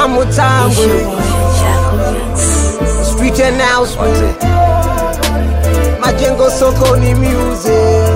One more time, street announcement. Majengo sokoni music.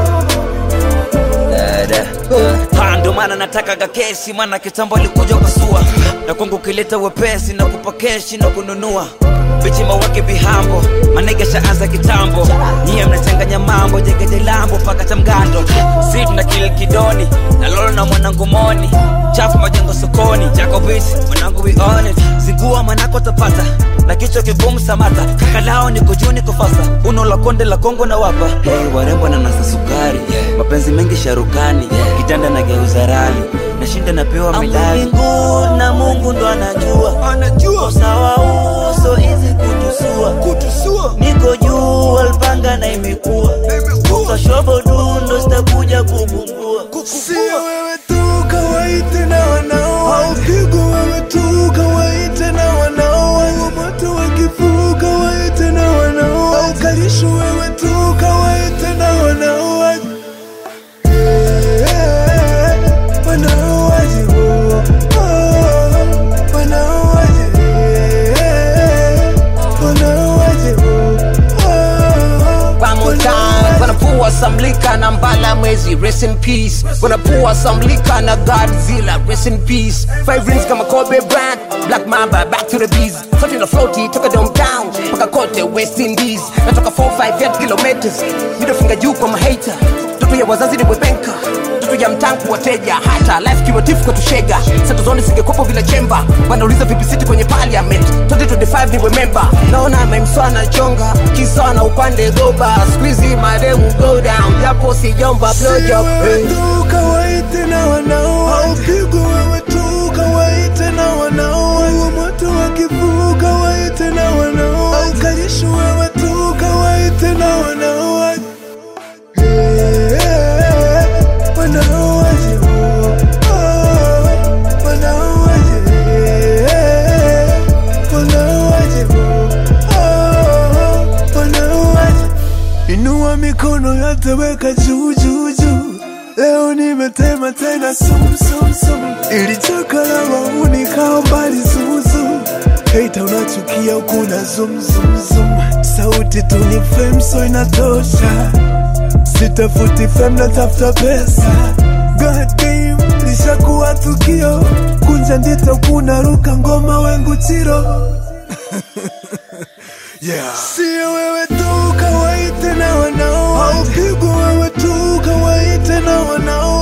Ha, ndo maana natakaga kesi, maana kitambo alikuja ukasua, na kwangu ukileta wepesi na kupa keshi na kununua bichima wake bihambo manege shaanza kitambo nyie mnachanganya mambo jegeje lambo paka cha mgando si tuna kil kidoni na lolo na mwanangu moni chafu majengo sokoni jakobisi mwanangu we on it zingua manako tapata na kichwa kigumu samata kakalao niko juu niko fasa uno la konde la kongo na wapa hey, warembo na nasa sukari mapenzi mengi sharukani kitanda na geuza rali nashinda napewa midali na mungu ndo anajua Anajua usawa uso hizi kutusua kutusua. niko juu alpanga na imekuwa ukashobo dundo sitakuja kubumbua Sio wewe tu kawaite na wanao haupigwa wewe tu kawaite na wanao wangu moto wakifu kawaite na wanao haukalishu wewe tu kawaite na wanao Eh, wanao wajibu Oh, wanao wajibu Eh, wanao wajibu Oh, One more time, gonna pour some liquor na mbala mwezi, rest in peace. Gonna pour some liquor na Godzilla, rest in peace. Five rings kama Kobe Bryant, Black Mamba, back to the bees. Floating na floaty, toka downtown, mpaka kote West Indies. Natoka 458 kilometers, middle finger juu kwa mahater. Toto ya wazazi ni webenka Toto ya mtangu wateja hata life kiwatifu kwa tushega Sato zoni singekopo vile chemba Wanauliza vipi city kwenye parliament 2025 ni remember Naona memswa na chonga Kisa na upande goba Squeezy mademu go down Japo si jomba blow job wewe hey. tu kawaite na wanao haupigwi wewe tu kawaite na wanao wangu moto wakifu kawaite na wanao haukalishu wewe tu kawaite na wanao Eh, wanao wajibu Oh, wanao wajibu Eh, wanao wajibu Oh, wanao wajibu Inua mikono yote weka juu juu juu. Leo nimetema tena sum sum sum. Ilichoka la mauni kaa mbali zuzu. Hater unachukia ukuna zum zum zum. Sauti tu ni fame so inatosha. Sitafuti fame natafuta pesa. God damn, lishakuwa tukio. Kunja ndito kuna ruka ngoma wengu chiro. Yeah. Sio wewe tu kawaite na wanao haupigwi wewe tu kawaite na wanao